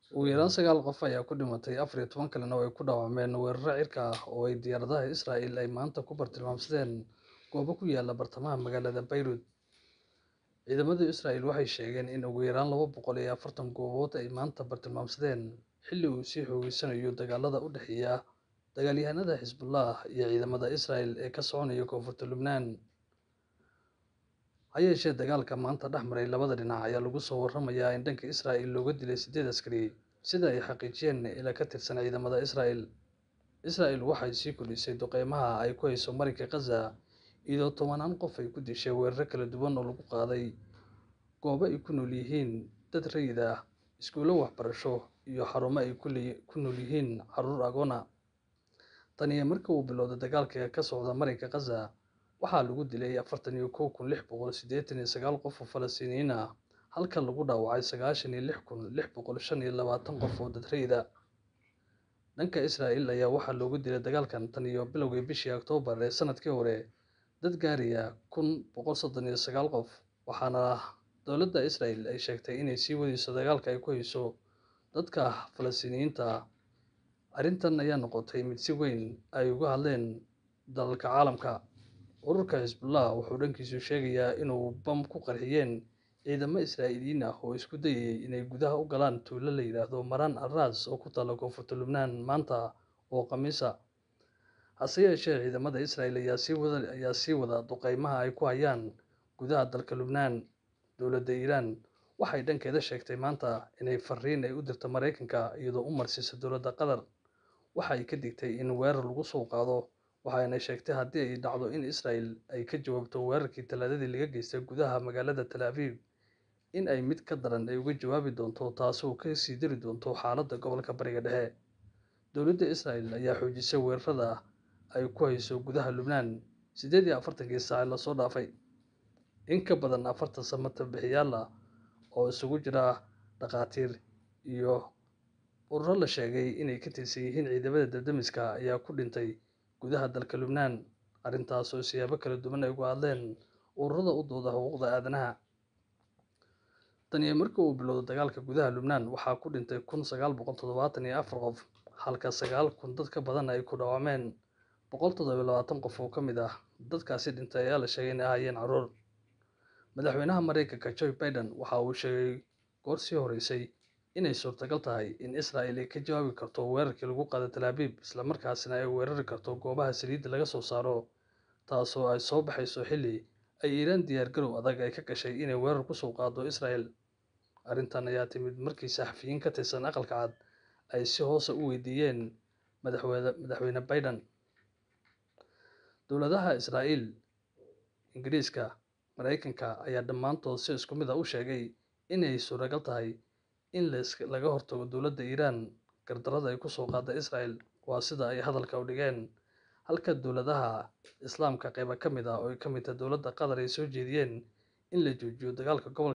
Ugu yaraan sagaal qof ayaa ku dhimatay, afar iyo toban kalena way ku dhaawacmeen weeraro cirka ah oo ay diyaaradaha Israa'iil ay maanta ku bartilmaameedsadeen goobo ku yaalla bartamaha magaalada Beirut. Ciidamada Israa'iil waxay sheegeen in ugu yaraan laba boqol iyo afartan goobood ay maanta bartilmaameedsadeen xilli uu sii xoogaysanayo dagaalada u dhexeeya dagaalyahanada Xisbullah iyo ciidamada Israa'iil ee ka soconaya koonfurta Lubnaan. Ha yeeshee, dagaalka maanta dhex maray labada dhinac ayaa lagu soo waramayaa in dhanka Israa'iil looga dilay siddeed askari, sida ay xaqiijiyeen ilo ka tirsan ciidamada Israa'iil. Israa'iil waxay sii kordhisay duqeymaha ay ku hayso marinka Gaza, iyadoo tobanaan qof ay ku dishay weeraro kala duwan oo lagu qaaday goobo ay ku nool yihiin dad rayid ah, iskuulo waxbarasho, iyo xarumo ay ku nool yihiin carruur agoon ah. Tan iyo markii uu bilowday dagaalka ka socda marinka Gaza, waxaa lagu dilay afartan iyo kow kun lix boqol siddeetan iyo sagaal qof oo Falastiiniyiin ah, halka lagu dhaawacay sagaashan iyo lix kun lix boqol shan iyo labaatan qof oo dad rayid ah. Dhanka Israa'iil ayaa waxaa looga dilay dagaalkan tan iyo bilowgii bishii Oktoobar ee sanadkii hore dad gaaraya kun boqol soddon iyo sagaal qof, waxaana dowladda Israa'iil ay sheegtay inay sii wadayso dagaalka ay ku hayso dadka Falastiiniyiinta ah. Arrintan ayaa noqotay mid si weyn ay uga hadleen dalalka caalamka. Ururka Xisbullah wuxuu dhankiisa sheegayaa inuu bam ku qarxiyeen ciidamo Israa'iiliyiin ah oo isku dayayay inay gudaha u galaan tuulo la yiraahdo Maraan al Ras oo ku taalla koonfurta Lubnaan maanta oo Khamiis ah. Hase yeeshee, ciidamada Israa'iil ayaa sii wada duqeymaha ay ku hayaan gudaha dalka Lubnaan. Dowladda Iiraan waxay dhankeeda sheegtay maanta inay fariin ay u dirtay Mareykanka iyadoo u marsiisay dowladda Qatar. Waxa ay ka digtay in weerar lagu soo qaado, waxayna sheegtay haddii ay dhacdo in Israa'iil ay ka jawaabto weerarkii Talaadadii laga geystay gudaha magaalada Tel Aviv, in ay mid ka daran ay uga jawaabi doonto taasoo ka sii dari doonta xaaladda gobolka Bariga Dhexe. Dowladda Israa'iil ayaa xoojisay weerarada ay ku hayso gudaha Lubnaan siddeed iyo afartankii saac ee lasoo dhaafay. In ka badan afartan samatabbixayaal ah oo isugu jira dhakhaatiir iyo ururo la sheegay inay ka tirsan yihiin ciidamada dab-demiska ayaa ku dhintay gudaha dalka Lubnaan, arrintaas oo siyaabo kala duwan ay uga hadleen ururada u dooda xuquuqda aadanaha. Tan iyo markii uu bilowday dagaalka gudaha Lubnaan, waxaa ku dhintay kun sagaal boqol toddobaatan iyo afar qof, halka sagaal kun dad ka badan ay ku dhaawacmeen. Boqol toddoba iyo labaatan qof oo ka mid ah dadkaasi dhintay ayaa la sheegay inay ahaayeen carruur. Madaxweynaha Mareykanka Joe Biden waxa uu sheegay goor sii horeysay inay suurtagal tahay in Israa'iil ay ka jawaabi karto weerarkii lagu qaaday Tel Aviv, isla markaasna ay weerari karto goobaha saliidda laga soo saaro, taasoo ay soo baxayso xilli ay Iiraan diyaar garow adag ay ka gashay inay weerar ku soo qaaddo Israa'iil. Arrintan ayaa timid markii saxafiyiin ka tirsan Aqalka Cad ay si hoose u weydiiyeen madaxweyne Biden. Dowladaha Israa'iil, Ingiriiska, Mareykanka ayaa dhammaantood si isku mid ah u sheegay inay suuragal tahay in laga hortago dowladda Iiraan gardarrada ay ku soo qaadday Israa'iil. Waa sida ay hadalka u dhigeen. Halka dowladaha Islaamka qaybo ka mid ah oo ay ka mid tahay dowladda Qatar ay soo jeediyeen in la joojiyo dagaalka gobolka.